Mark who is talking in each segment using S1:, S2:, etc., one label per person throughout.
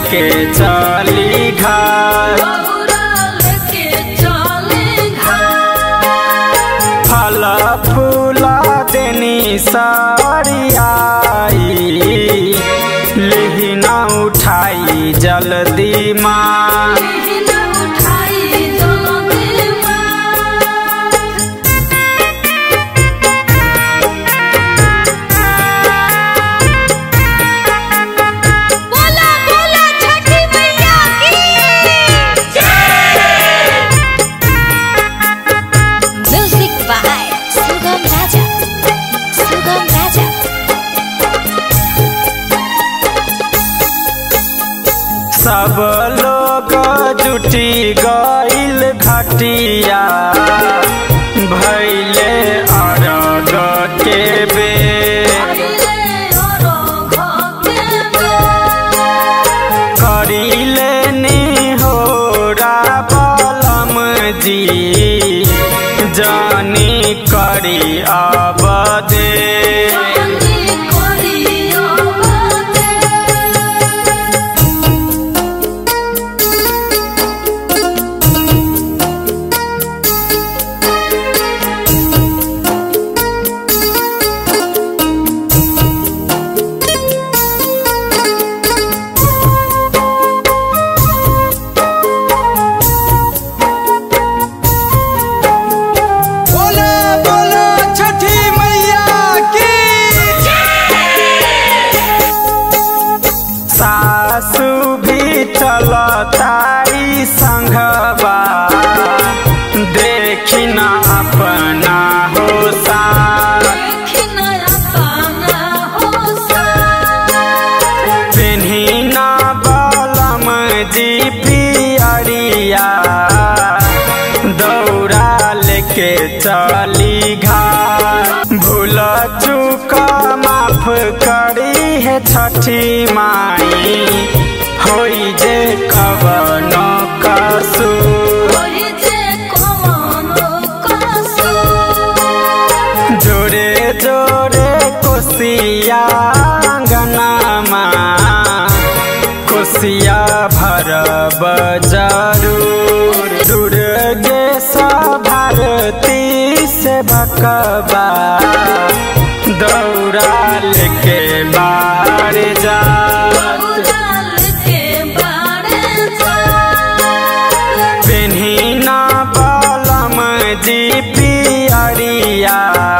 S1: लेके चली घर फल फूल देनी साड़ी आई लिहिना उठाई जल्दी माँ
S2: बोला बोला छठी मैया की म्यूजिक बाय सुगम राजा सुगम राजा
S1: सब लोग जुटी गईल घटिया भैले अरग के बेर करीले निहोरा बलम जी जानी करी अब दे
S3: बोलो बोलो छठी मैया की
S1: सासु भी चलताई संघबा देखी न अपना हो साथ पिन्ही न बलम जी पियरिया दौड़ा लेके चली घाट भूल चूक माफ करी है छठी माई होई जे कवन कसूर जोरे जोरे कोसिया अंगनामा कोसिया भरब जरूर दुर्गे भारती से भकबा दौड़ा लेके बाहर जा पेन्ही ना बलम जी पियरिया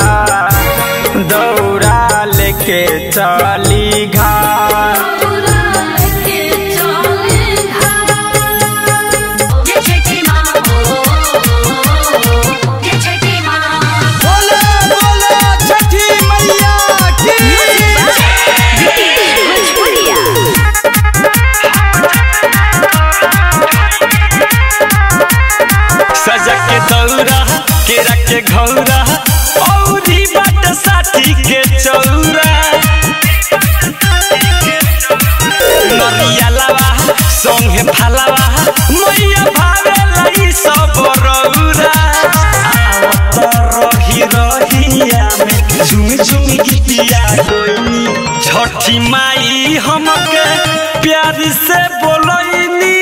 S1: दौड़ा लेके चली घाट
S3: बोलो बोलो छठी मैया की
S1: सजा के दौरा केरा के घौरा औरी बाट साथी के चौरा नरिया लावा संगे फालावा मैया भावे लाई सब रौरा आवत रही रहिया में झुम झुम गीतिया गोइनी छठी माई हमके प्यार से बोलैनी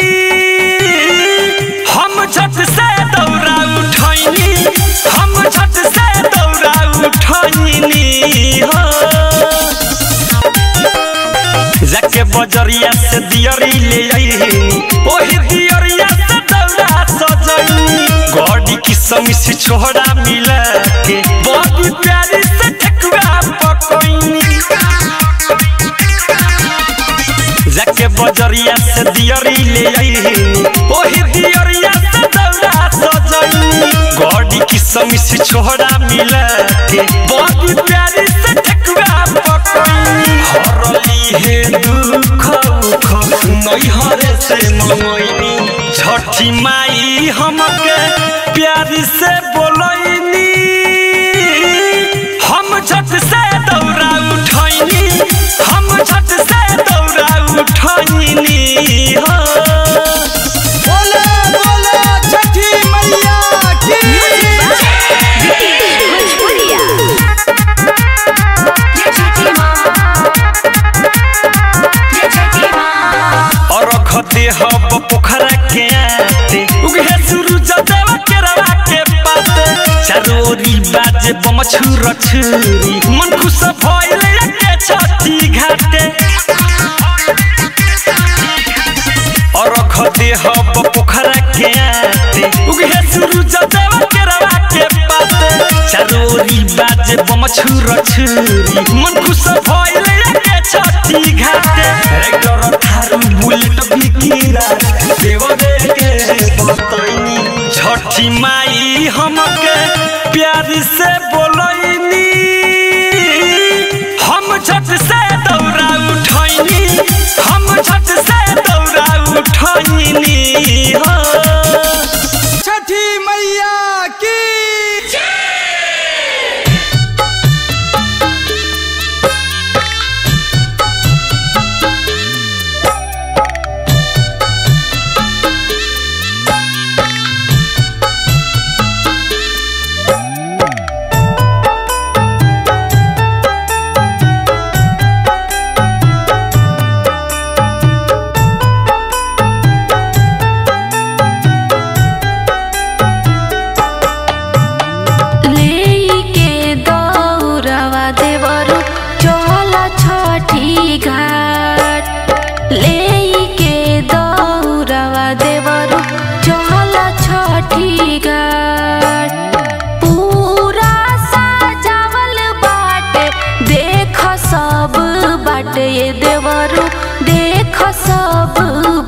S1: हम छत से दौड़ा उठैनी हम छत से दौड़ा उठैनी हो जाके बजरिया से दियरी ले आईनी ओही दियरिया से दौड़ा सजैनी गॉडी की समिस छोड़ा मिला के बड़ी प्यारी से ठकुआ पकैनी जाके बजरिया से दियरी ले आईनी ओही दियरिया से दौड़ा सजैनी गॉडी की समिस छोड़ा मिला के बड़ी प्यारी से ठकुआ पकैनी हरली हे दुख उख नैहरे से मंगैनी छठी माई हमके प्यार से बोलैनी हम छत से दौड़ा उठैनी हम छत से दौड़ा उठैनी हो
S3: बोलो बोलो छठी मैया की
S2: भोजपुरिया
S1: चारोरी बाजे बम छुर छुरी मन खुश भइल के छठी घाटे और खदे हब पोखरा के आते उगे सूरज देव के रवा के पाते चारोरी बाजे बम छुर छुरी मन खुश भइल के छठी घाटे रेक्टर थारू बुलेट बिकिरा देव रे के बतैनी छठी माई हमके प्यार से बोलैनी हम झट से दौड़ा उठैनी हम झट से दौड़ा उठैनी हो
S3: छठी मैया की
S2: लेके दौरवा देवरु चल छठी घाट लेके दौरवा देवरु चल छठी घाट पूरा सजावल बाटे देख सब बाटे ये देवरु देख सब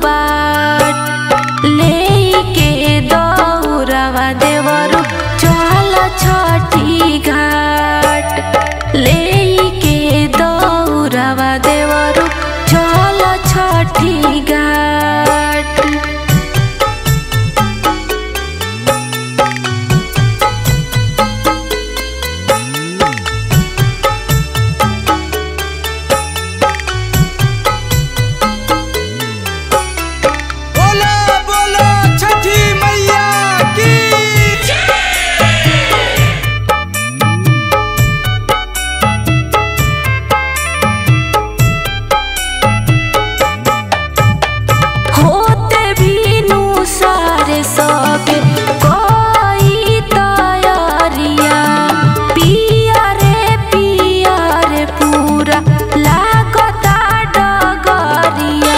S2: बाट लेके दौरवा देवरु चल छठी घाट लेके दौरवा देवरु चल छठी घाट
S3: बोलो बोलो छठी मैया की
S2: होते बीनु सारे सबे कोई तैयारिया पिया रे पिया रे पूरा लागता डगरिया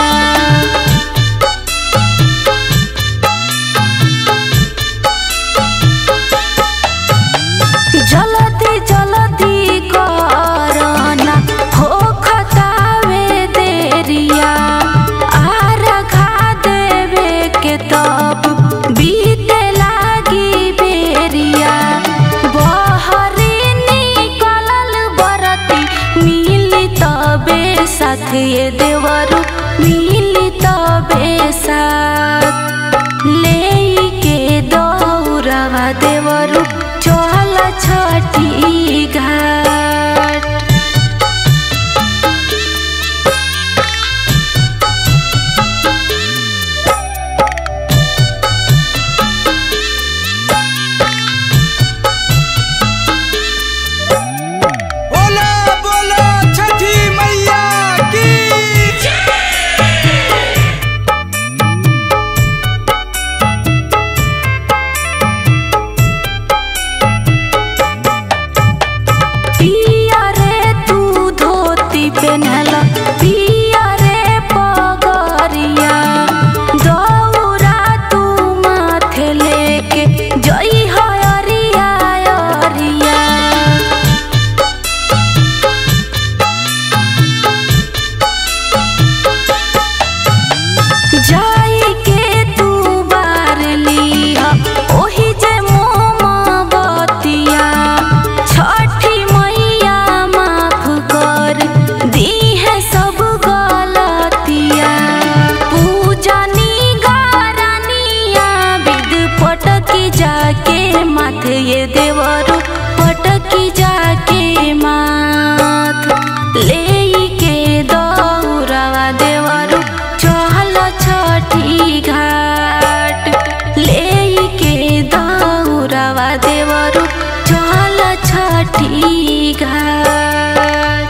S2: जल्दी जल्दी करना हो खतावे देरिया आर खा देवे के तब बीते लागी बेरिया बहरी निकलल बरती मिली तबे साथ ये देवरु मिली तबे साथ लेके दौरवा देवरु चल छठी घाट
S3: बोलो बोलो छठी मैया की
S2: पिया रे तू धोती पेनहल पिया रे पगरिया दौरा तू माथे लेके जई हरिया अरिया जाई के तू बार लिया ओही जे मोमबतिया छठी मैया माफ कर दी है सब गलतिया पूजनी गारनिया विद पटकी जाके माथे ये देवरु पटकी जाके माथ लेके दौरवा देवरु चल छठी घाट लेके दौरवा देवरु चल छठी घाट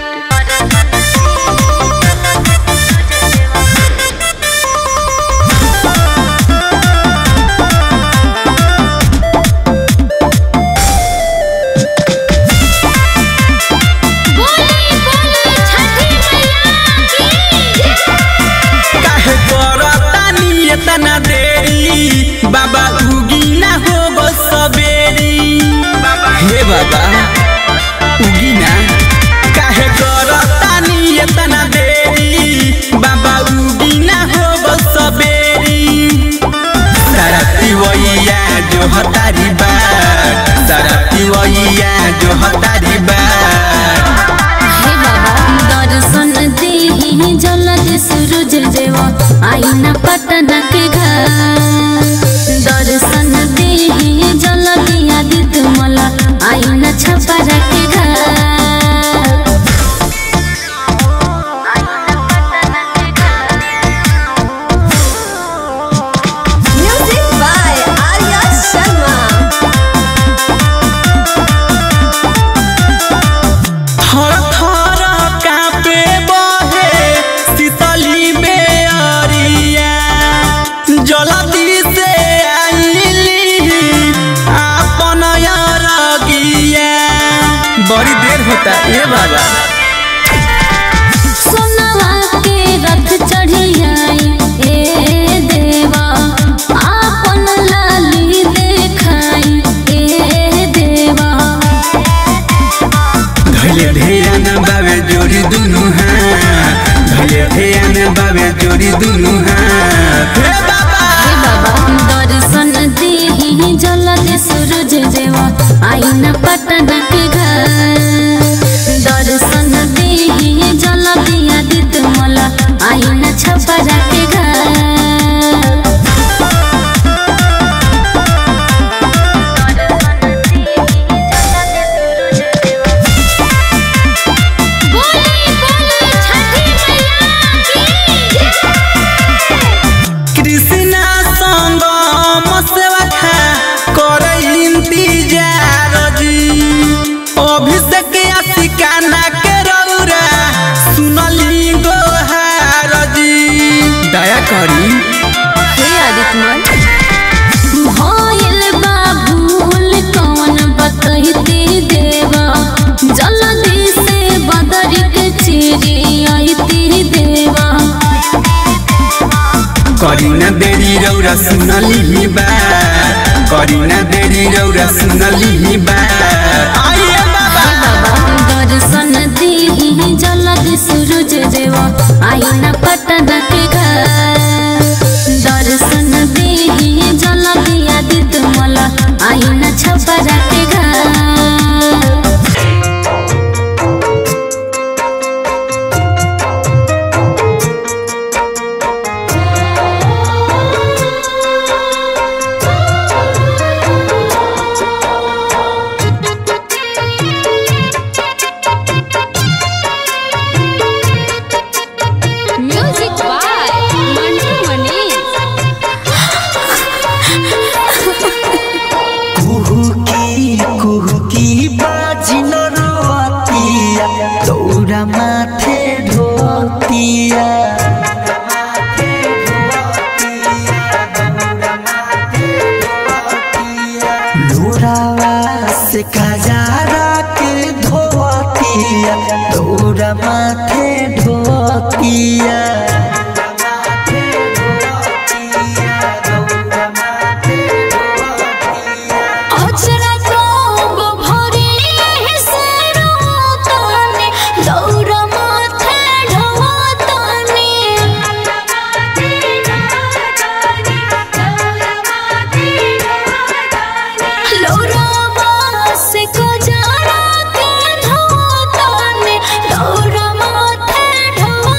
S4: बाबा उगी ना काहे करतानी एतना देरी बाबा उगी ना हो बस सबेरी सारा पिवैया जो हतारी बार सारा पिवैया जो हतारी बार
S2: हे बाबा दर्शन देहि जलद सूरज देवा आईना पटना के घर दर्शन देहि जलद आदित्य मला आईना छपरा के घर
S5: Music by Arya Sharma.
S4: थर थर कापे बहे शीतली बेअरिया जलदी से आइली आपन अरगिया बड़ी देर होता ए बाबा
S2: सोनवा के रथ चढ़ियाई ए देवा आपन लाली देखाई ए देवा
S4: धैले ध्यान बाबे जोड़ी दुनु हाथ धैले ध्यान बाबे जोड़ी दुनु हाथ हे बाबा
S2: हे बाबा दर्शन देहि जलद सूरज देवा आईना पटना के घर दर्शन देहि जलद आदित्य मला आईना छपरा के घर बोली बोली छठी मैया की
S4: कृष्णा संग मसवखा कर इंतजार जी अभिषेक आशिकाना के रौरा सुनली गोहार जी दया करी
S2: हे आदित्यमल भइल बा भूल कौन बतैते देवा जल्दी से बदरी के चिरी आइते देवा
S4: करी न देरी रौरा सुनली बा करी न देरी रौरा सुनली बा आइए बाबा
S2: बाबा दर्शन देहि जल्दी सूरज देवा आईना पटना के घर दर्शन देहि जल्दी आदित्य मला आईना छपरा के घर म्यूजिक बाय मंटू मनीष
S1: कुहुकी कुहुकी बाजी न रोतिया दौरा माथे ढोतिया लोरावा से खजारा के धोतिया दौरा माथे ढोतिया
S2: अचरा तोंग भरी हेसरो ताने दौरा माथे ढवा ताने लोरावा से कोजारा के धवा ताने दौरा माथे ढवा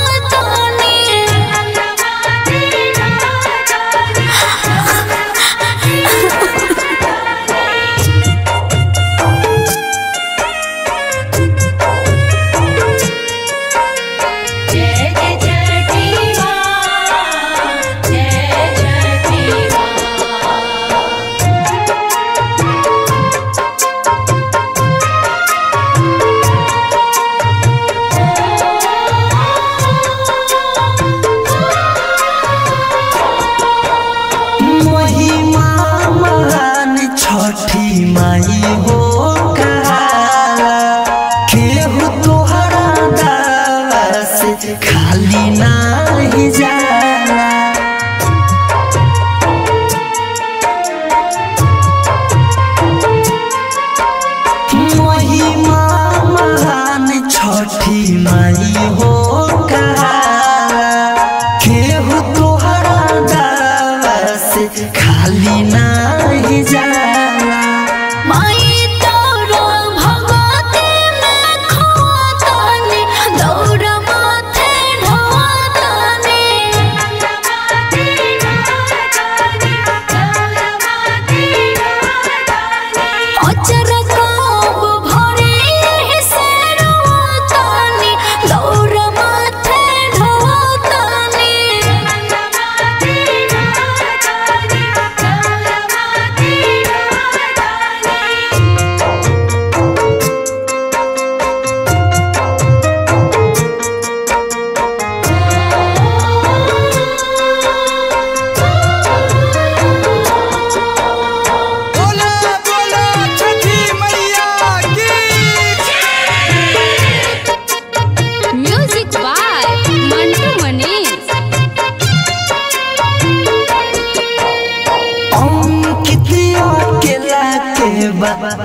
S2: जय जय छठी माँ जय छठी माँ
S1: महिमा महान छठी माई हो कहाला केहू तोहरा दावा से खाली नाही जाला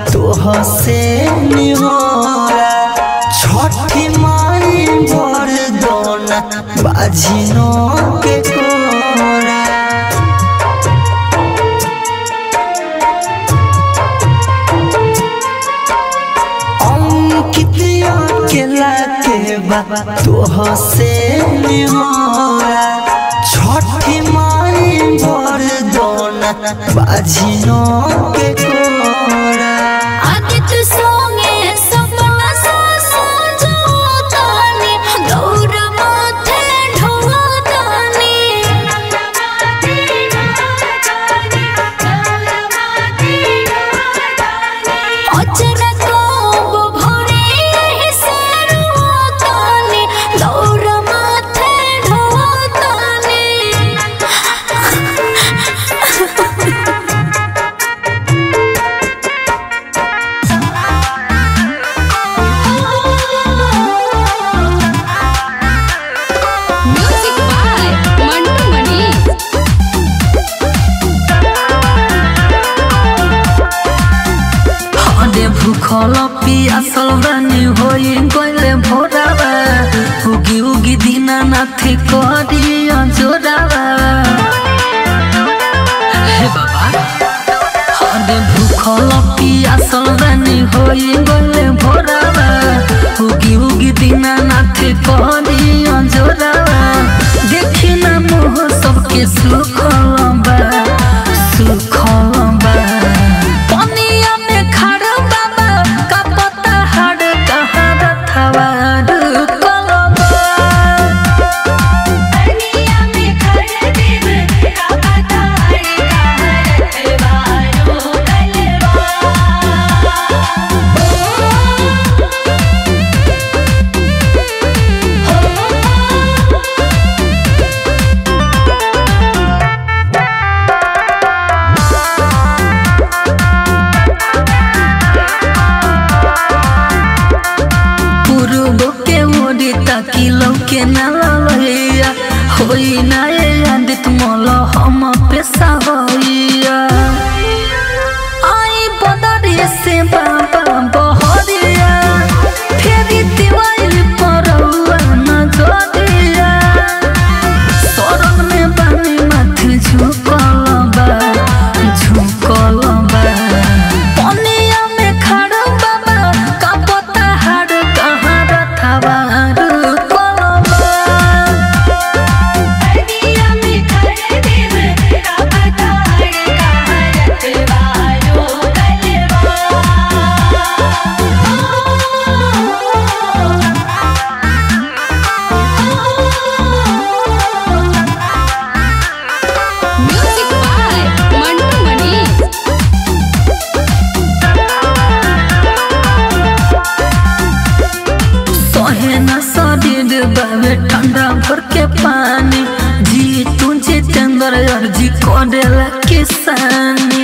S6: तोह से निहोरा छठी माई भर दोना बाजिनो के कोरा अंकितिया केला के बा तोह से निहोरा छठी माई भर दोना बाजिनो के कोरा
S2: आदित्य सोंगे सपना सा सजोतानी गौर माथे ढोतानी अचरक भरे सरोतानी गौर माथे ढोतानी म्यूजिक बाय मंटू मनी
S6: हदे भूखल पियासल बानी होई गइले भोरावा उगी उगी दिना नाथे करिया जोरावा हे बाबा हदे भूखल पियासल बानी होई गइले भोरावा उगी उगी दिना नाथे करिया जोरावा देखी ना मोह सबके सुखल बा सुखल बा पनिया में खड़ बाबा का पता हड़ कहाँ रथवार कलबा पूर्व के ओरी ताकि लौके न ललैया होई ना ये आदित मोल हम पेशा होइया आई बदरी से बाबा बहरिया फेरी दिवाइल परौआ न जोरिया शरण में बानी माथे झुकल बा झुकल बा पनिया में खड़ बाबा का पता हड़ कहाँ रथवार कलबा
S2: म्यूजिक बाय मंटू मनी
S6: सहे न शरीर बाबे ठंडा भर के पानी जी तुझे चंद्र अर्जी करेला किसानी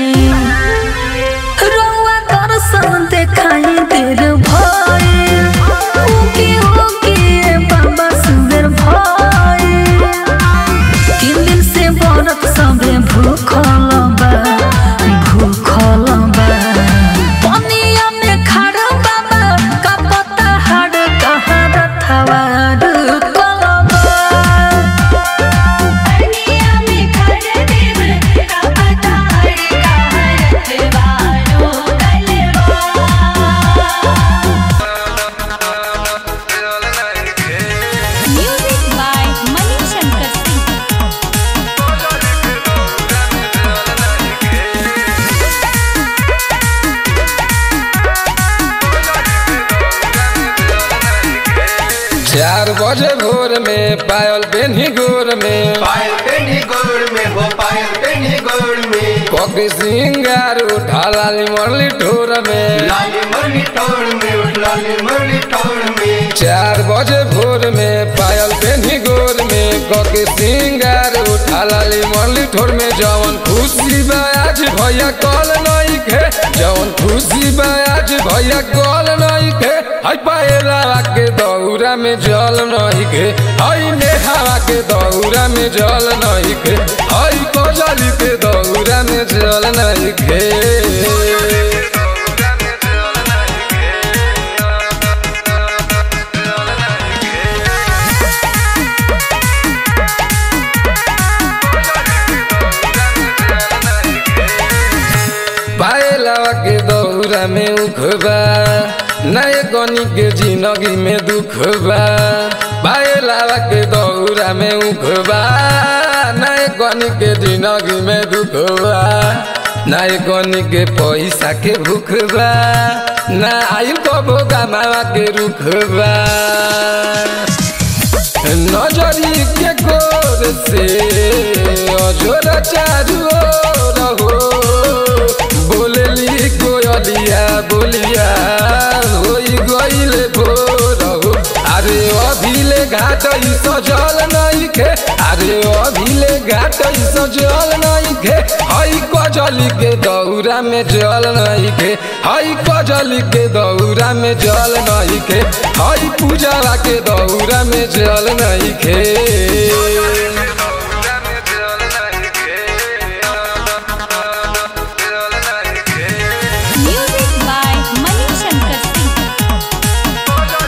S6: रउआ दर्शन देखाई देर भई उगी उगी ए बाबा सुबेर भई तीन दिन से व्रत सबे भूखल बा भूखल बा पनिया में खड़ बाबा का पता हड़ कहाँ रथवार कलबा
S2: म्यूजिक बाय मनी शंकर सिंह
S3: चार बजे भोर में पायल बेनी गोर में
S4: पायल पेनी गोड़ में हो पायल पेनी गोड़ में
S3: कोकी सिंगार उठा लाली मरली ठोर में
S4: लाली मरली टोड़ में उठ लाली मरली टोड़ में
S3: चार बजे भोर में पायल बेनी गोर में कोकी सिंगार उठा लाली मरली ठोर में जवन खुशी बा आज भैया कल नहीं खे जवन खुशी बा आज भैया कल नहीं खे हई पायला के दौरा में जल नहीं खे हई नेहावा के दौरा में जल नहीं खे हई कोजली के दौरा में जल नहीं खे में उखबा नए गनी के जिंदगी में दुख बा भाई लावा के दौरा में उखबा नए गनी के जिंदगी में दुख बा नए गनी के पैसा के भूख बा ना आयु कबो गमावा के रुख बा नजरी के गोर से अजोर चारू ओर हो बोलली कोयलिया बोलिया होई गइले भोर हो अरे अभिले घाट ई सजल नहीं खे अरे अभिले घाट ई सजल नहीं खे हई कजली के दौरा में जल नहीं खे हई कजली के दौरा में जल नहीं खे हई पूजा के दौरा में जल नहीं खे
S2: Music by Mani Shankar Singh.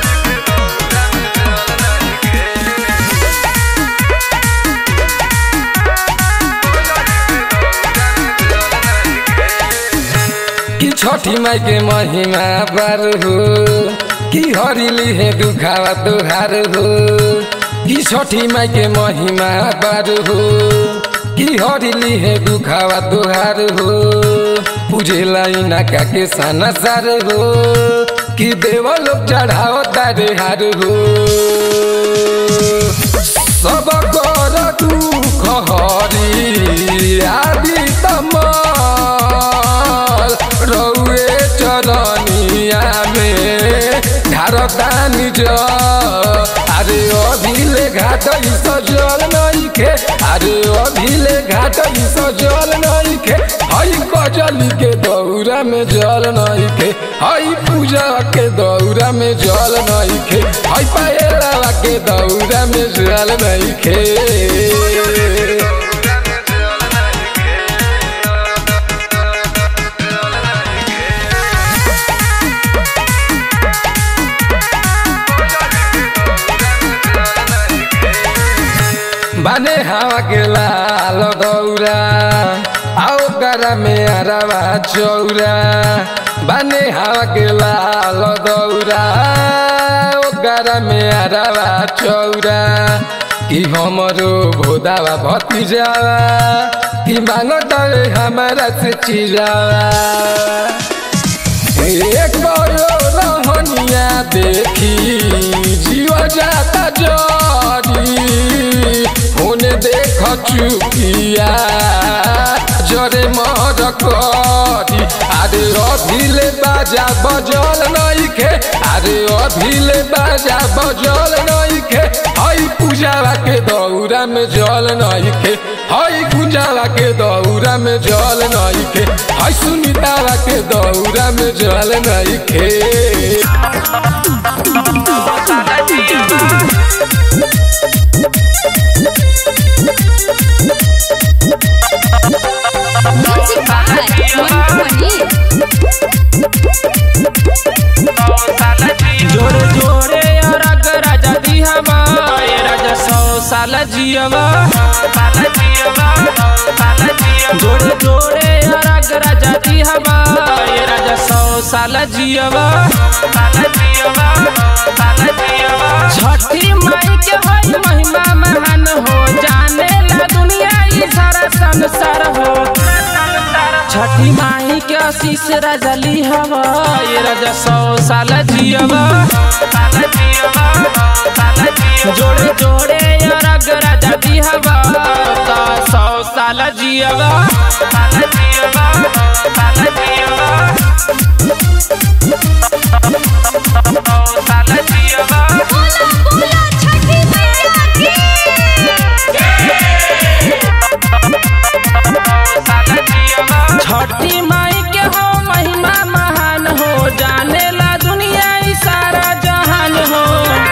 S3: कि छठी माई के महिमा बार हो कि हरिली है दुखावा तुहार हो कि छठी माई के महिमा बार हो कि हरिली है दुखावा तुहार हो पूजे लाई नाका के साना सार हो कि देव लोग चढ़ाओ तारे हार हो सब कर दुख हरी आदि तमल रौए चरनिया में ढारता निज अरे अभिले घाट ई सजल नहीं खे अरे अभिले घाट ई सजल नहीं खे हई कजली के दौरा में जल नहीं खे हई पूजा के दौरा में जल नहीं खे हई पायला के दौरा में जल नहीं खे बने हवा के लाल दौरा आओ करा में अरवा चौरा बने हवा के लाल दौरा आओ करा में अरवा चौरा कि हमरो भोदावा भतीजावा कि मांगत हमारा से चिरावा एक बड़ो रहनिया देखी जीव जाता जरी होने देख चुकिया जरे मर करी अरे अभिले बाजा बजल नहीं खे अरे अभिले बाजा बजल नहीं खे हई पूजावा के दौरा में जल नहीं खे हई गुंजावा के दौरा में जल नहीं खे हई सुनीतावा के दौरा में जल नहीं खे
S2: Music by Mani
S7: जोरे जोरे अरग राजा दिहवा ए राजा सौ साल जियवा जोरे जोरे अरग राजा दिहवा ए राजा सौ साल जियवा छठी माई के हई महिमा महान हो जाने ला दुनिया ई सारा संसार हो छठी माई के आशीष राजा ली हवा ये राजा सौ साल जियवा जोड़े जोड़े अरग राजा दी हवा तो सौ साल जियवा छठी माई के हो महिमा महान हो जाने ला दुनिया ई सारा जहान हो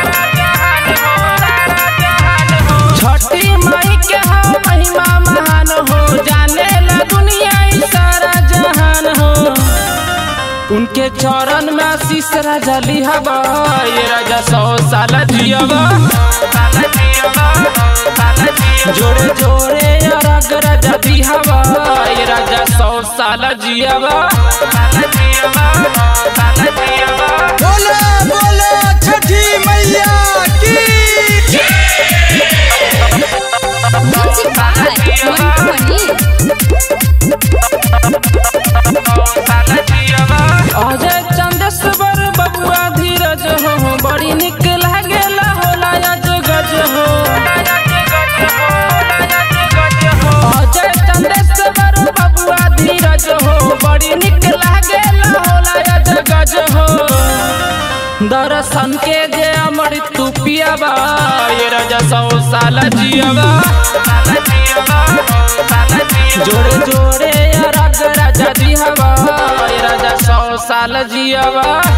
S7: छठी माई के हो महिमा महान हो जाने ला दुनिया ई सारा जहान हो उनके चरण में आशीष राजा लिहबा ये राजा सौ साल जियबा जोड़े जोड़े अरग राजा दिहबा ये राजा सौ साल जियबा दर्शन के जे अमृत तू पियाबा ये राजा सौ साल जियाबा जोड़े जोड़े रग राजा जी हवा ये राजा सौ साल जियाबा